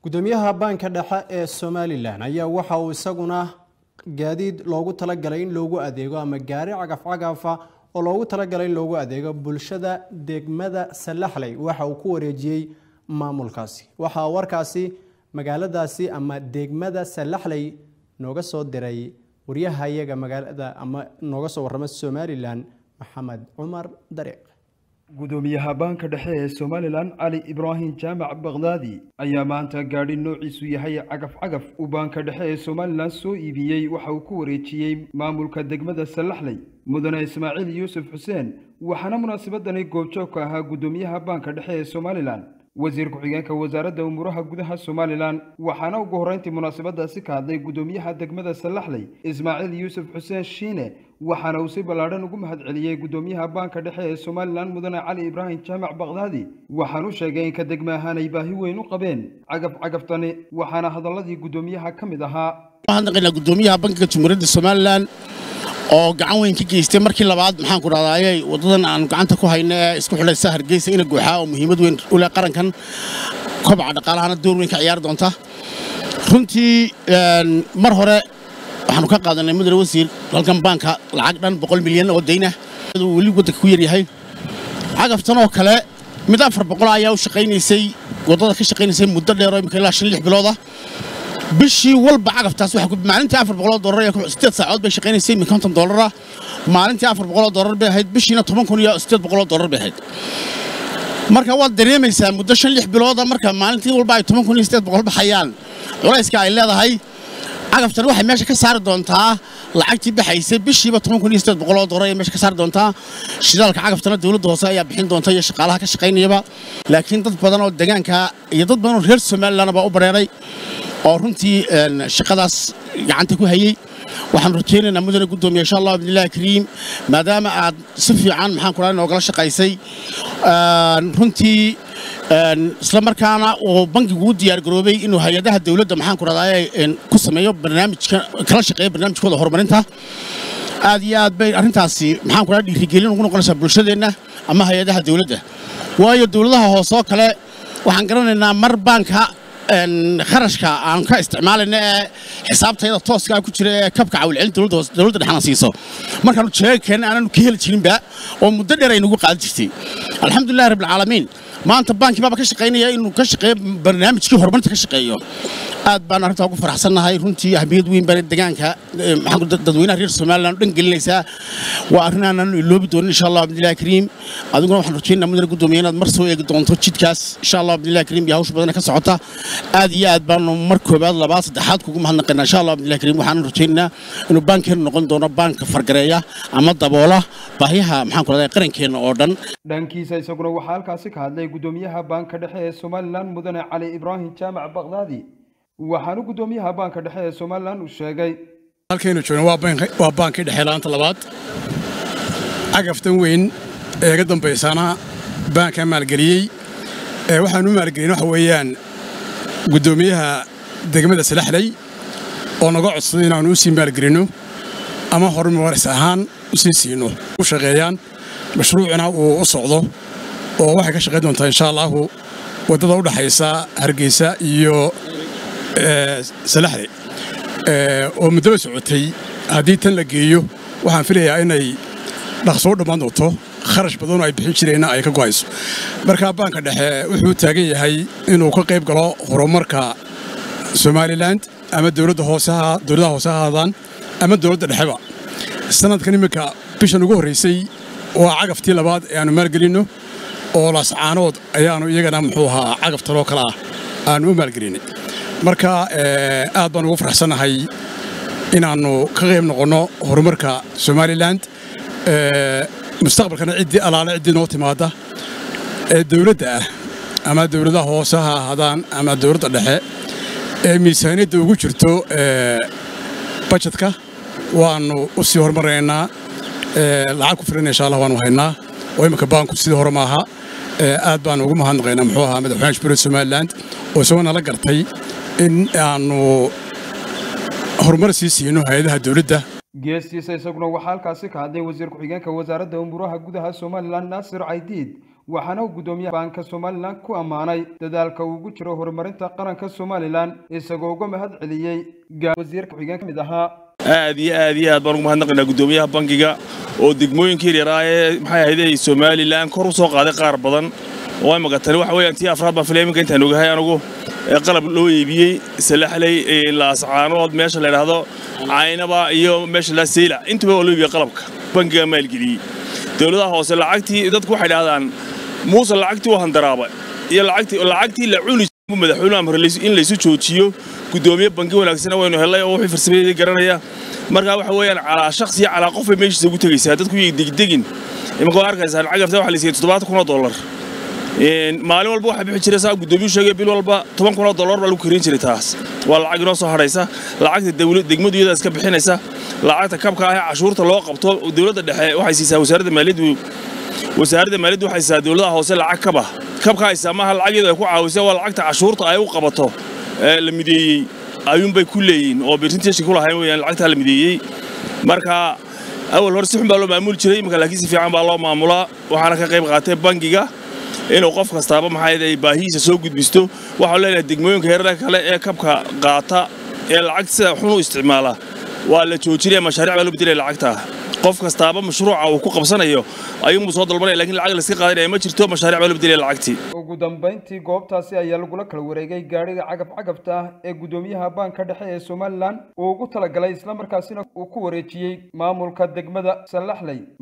gudoomiyaha baanka dhexe ee somalilan ayaa waxa uu isaguna gaadiid loogu talagalay in loogu adeego ama gaari cagafcagafa oo loogu talagalay in loogu adeego bulshada degmada salaxley waxa uu ku wareejiyey maamulkaasi waxaa warkaasi magaaladaasi ama degmada salaxley nooga soo diray waryaha iyaga magaalada ama nooga soo warrama somalilan maxamed cumar dariiq gudoomiyaha baanka dhexe ee somalilan cali ibraahim jaamac bakdaadi ayaa maanta gaadhi noociisu yahay cagaf cagaf uu baanka dhexe ee somalilan soo iibiyey waxa uu ku wareejiyey maamulka degmada salaxley mudane ismaaciil yuusuf xuseen waxaana munaasabadani goobjoog ka ahaa gudoomiyaha baanka dhexe ee somalilan wasiir ku-xigeenka wasaaradda umuuraha gudaha somalilan waxaana ugu horreyntii munaasabadaasi ka hadlay gudoomiyaha degmada salaxley ismaaciil yuusuf xuseen shiine waxaana uu si ballaadhan ugu mahadceliyey gudoomiyaha baanka dhexe ee somalilan mudane cali ibraahim jaamac bakdaadi waxaan u sheegay in ka degma ahaan ay baahi weyn u qabeen cagaf cagaftani waxaana hadalladii gudoomiyaha ka mid ahaa waxaan gudoomiyaha bankiga jumhuuriyadda somalilan oo gacan weyn ka geystay markii labaad maxaan ku dhahdaa ayay waddadan aan gacanta ku hayno ee isku xidhaysa hargeysa ina guuxaa oo muhiimad weyn u leh qarankan kobaca dhaqaalahana door weyn ka ciyaari doonta runtii mar hore waxaanu ka qaadanay mudane wasiir halkan baanka lacag dhan boqol milyan oo dayna uu weli waddanka ku yaryahay cagaftan oo kale mid afar boqol ayaa u shaqaynaysay waddada ka shaqaynaysay muddo dheer oo imika ilaa shan lix bilooda bishii walba cagaftaas maalintii afar boqoloo doolar ee sideed saacood bay shaqaynaysay min konton doolara maalintii afar boqoloo doolar bay ahayd bishiina toban kun iyo sideed boqoloo doolar bay ahayd marka waad dareemaysaa muddo shan lix bilooda marka maalintii walba ay toban kun iyo sideed boqol baxayaan culayska ay leedahay cagaftan waxay meesha ka saari doontaa lacagtii baxaysay bishiiba toban kun iyo sideed boqoloo doolar ayay meesha ka saari doontaa shidaalka cagaftana dowladda hoose ayaa bixin doonta iyo shaqaalaha ka shaqaynayaba laakiin dad badan oo deegaanka iyo dad badan oo reer somaliland baa u bareeray oo runtii shaqadaas gacanta ku hayey waxaan rajaynaynaa mudane gudoomiye insha allah bidnillahi kariim maadaama aad si fiican maxaan ku dhahay noogala shaqaysay runtii isla markaana uu bankigu u diyaar garoobay inuu hay-adaha dowladda maxaan ku dhahdaa ku sameeyo barnaamijka kala shaqeeyo barnaamijkooda horumarinta aad iyo aad bay arrintaasi maxaan ku dhahay dhiirigelin ugu noqonaysaa bulshadeenna ama hay-adaha dowladda waayo dowladaha hoose oo kale waxaan garanaynaa mar baanka kharashka aan ka isticmaalayna ee xisaabtayada tooska ku jira ee kabka cawilcelin dowladda dhexna siiso markaanu jeegakeenna aananu ka heli jirinba oo muddo dheer ay nagu qaadan jirtay alxamdulillahi rabbilcaalamiin maanta baankii baaba ka shaqaynaya inuu ka shaqeeyo barnaamijkii horumarinta ka shaqeeyo aad baan arrintaa ugu faraxsannahay runtii ahmiyad weyn baan deegaanka dadweynaha reer somaliland dhan gelinaysaa waa arrin aanan iloobi doonin insha allah bidnillahi kariim adiguna waxaan rajaynaa mudane gudoomiye inaad mar soo eegi doonto jidkaas insha allah bidnillahi kariim iyo hawsha badana ka socota aad iyo aad baanu mar koobaad labaad saddexaad kugu mahadnaqaynaa insha allah bidnillahi kariim waxaan rajaynaynaa inuu baankeenu noqon doono baanka fargareeya ama daboola baahiyaha maxaan ku dhahdaa qarankeenna oo dhan dhankiisa isaguna waxaa halkaasi ka hadlay gudoomiyaha baanka dhexe ee somalilan mudane cali ibraahim jaamac bakdaadi waxaanu gudoomiyaha baanka dhexe ee somalilan uu sheegay halkaynu joogno waa baankii dhexe laanta labaad cagaftan weyn ee ga dambaysaana baankaa maalgeliyey waxaanu u maalgelin waxa weeyaan guddoomiyaha degmada salaxley oo naga codsaday inaannu u sii maalgelinno ama horumaris ahaan u sii siino u shaqeeyaan mashruucina uu u socdo oo waxay ka shaqayn doontaa insha allaahu waddada u dhaxaysa hargeysa iyo salaxley oo muddaba socotay haddii tan la geeyo waxaan filayaa inay dhaqsoo dhammaan doonto kharash badanoo ay bixin jireenna ay ka go'ayso markaa baanka dhexe wuxuu taagan yahay inuu ka qayb galo horumarka somalilan ama dowladda hooseha dowladaha hoose ha ahaadaan ama dowladda dhexeba sanadkan iminka bishan ugu horraysay waa cagaftii labaad ee aannu maalgelinno oo laascaanood ayaannu iyagana muxuu ahaa cagaf taloo kale ah aannu u maalgelinay marka aad baan ugu faraxsannahay inaannu ka qayb noqonno horumarka somalilan mustaqbalkana ciddii alaale ciddii noo timaadda ee dowladda ah ama dowladaha hoose ha ahaadaan ama dowladda dhexe ee miisaaniyadda ugu jirto bajetka waannu u sii horumaraynaa lacag ku filan insha allah waannu haynaa oo imminka baanku sidii hore maaha aad baannu ugu mahadnaqaynaa muxuu ahaa madaxweynaha jamhuuriyadda somalilan oo isagoo nala gartay in aannu horumar sii siino hay-adaha dowladda geestiisa isaguna waxaa halkaasi ka hadlay wasiir ku-xigeenka wasaaradda umuuraha gudaha somalilan naasir caydiid waxaana uu guddoomiyaha baanka somalilan ku ammaanay dadaalka uu ugu jiro horumarinta qaranka somalilan isagoo uga mahad celiyey wasiirka ku-xigeen ka mid ahaa aad iyo aad iyo aad baan ugu mahadnaqaynaa guddoomiyaha bankiga oo degmooyinka yaryaraah ee maxay ahayde somalilan kor u soo qaaday qaar badan oo ay maqatani waxa weeyaan tii afraad baan filaya iminka intaan ogahay anigu ee qalab loo iibiyey salaxley laascaanood meesha la yidhaahdo caynaba iyo meesha la seyla intuba waa loo iibiyey qalabka bankiga maalgeliyey dowladaha hoose lacagtii dadku waxay dhahdaan muuse lacagtii u handaraaba iyo lacagtii la cuni madaxweynuhu amre in laysu joojiyo guddoomiye banki wanaagsana waynu hellay oo wixii farsameeyay garanaya marka waxa weeyaan calaa shakhsi iyo calaa qof bay meeshiisa ugu tegaysaa dadku yay degdegin iminka waa arkaysaan cagafta waxa la siiyey toddobaatan kun oo dollar maalin walba waxaa bixi jiray saa guddoomiyuu sheegay bil walba toban kun oo dollar baa lagu karin jiray taas waa lacag inoo soo hadhaysa lacagta degmadu iyada iska bixinaysa lacagta kabka ah ee cashuurta loo qabto dowladda dhexe waxay siisaa wasaaradda maaliyaddu wasaaradda maaliyaddu waxay siisaa dowladaha hoose lacag kaba kabka haysaa maaha lacag iyadu ay ku caawisa waa lacagta cashuurta ay u qabato ee la mideeyey ayuunbay ku leeyihin oo birtinteshi ku lahayn weyaan lacagtaa la mideeyey marka awal hore si xun baa loo maamuli jiray imika laakiin si fiican baa loo maamulaa waxaana ka qayb qaatay bangiga inuu qof kastaaba maxay ay baahihiisa soo gudbisto waxaan leenahay degmooyinka heerarka kale ee kabka qaata ee lacagta sida xun u isticmaala waa la joojinaya mashaariic baa loo bedelaya lacagta qof kastaaba mashruuca uu ku qabsanayo ayuunbuu soo dalbanaya lakiin lacag la iska qaadanaya ma jirto mashaariic baa loo bedelaya lacagtii ugu dambayntii goobtaasi ayaa lagula kala wareegay gaadhiga cagaf-cagafta ah ee guddoomiyaha baanka dhexe ee somalilan uu ugu talagalay islamarkaasina uu ku wareejiyey maamulka degmada sallaxley